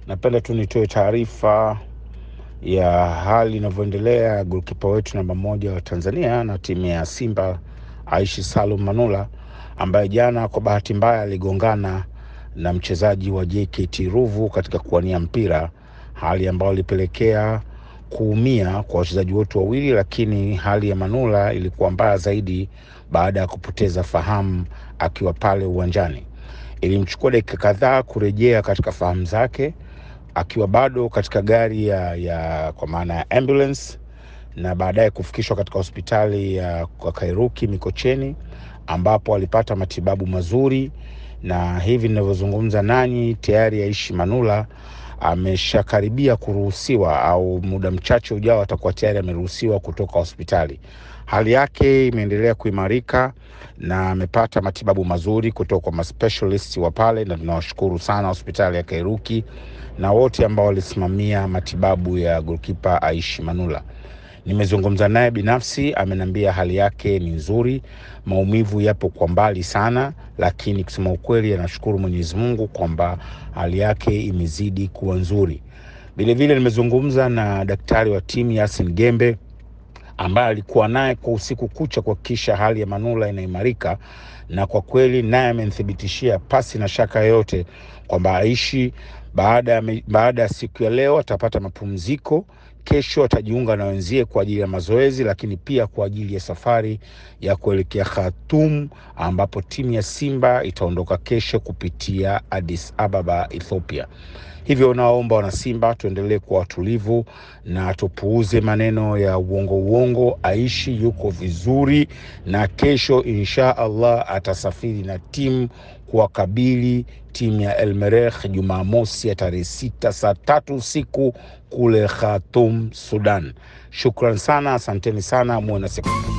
Napenda tu nitoe taarifa ya hali inavyoendelea golkipa wetu namba moja wa Tanzania na timu ya Simba Aishi Salum Manula ambaye jana kwa bahati mbaya aligongana na mchezaji wa JKT Ruvu katika kuwania mpira, hali ambayo ilipelekea kuumia kwa wachezaji wote wawili, lakini hali ya Manula ilikuwa mbaya zaidi baada ya kupoteza fahamu akiwa pale uwanjani. Ilimchukua dakika kadhaa kurejea katika fahamu zake akiwa bado katika gari ya, ya kwa maana ya ambulance na baadaye kufikishwa katika hospitali ya kwa Kairuki Mikocheni ambapo alipata matibabu mazuri, na hivi ninavyozungumza nanyi tayari Aishi Manula ameshakaribia kuruhusiwa au muda mchache ujao atakuwa tayari ameruhusiwa kutoka hospitali. Hali yake imeendelea kuimarika na amepata matibabu mazuri kutoka kwa maspecialist wa pale, na tunawashukuru sana hospitali ya Kairuki na wote ambao walisimamia matibabu ya golkipa Aishi Manula. Nimezungumza naye binafsi, ameniambia hali yake ni nzuri, maumivu yapo kwa mbali sana, lakini kusema ukweli, anashukuru Mwenyezi Mungu kwamba hali yake imezidi kuwa nzuri. Vilevile nimezungumza na daktari wa timu Yasin Gembe ambaye alikuwa naye kwa usiku kucha kuhakikisha hali ya Manula inaimarika, na kwa kweli naye amenithibitishia pasi na shaka yoyote kwamba Aishi baada ya baada ya siku ya leo atapata mapumziko. Kesho atajiunga na wenzie kwa ajili ya mazoezi, lakini pia kwa ajili ya safari ya kuelekea Khartoum ambapo timu ya Simba itaondoka kesho kupitia Addis Ababa, Ethiopia. Hivyo naomba wana Simba tuendelee kuwa watulivu na tupuuze maneno ya uongo uongo. Aishi yuko vizuri, na kesho insha Allah atasafiri na timu kuwakabili timu ya El Merreikh Jumamosi ya tarehe sita saa tatu usiku kule Khartoum, Sudan. Shukran sana, asanteni sana, muwe na siku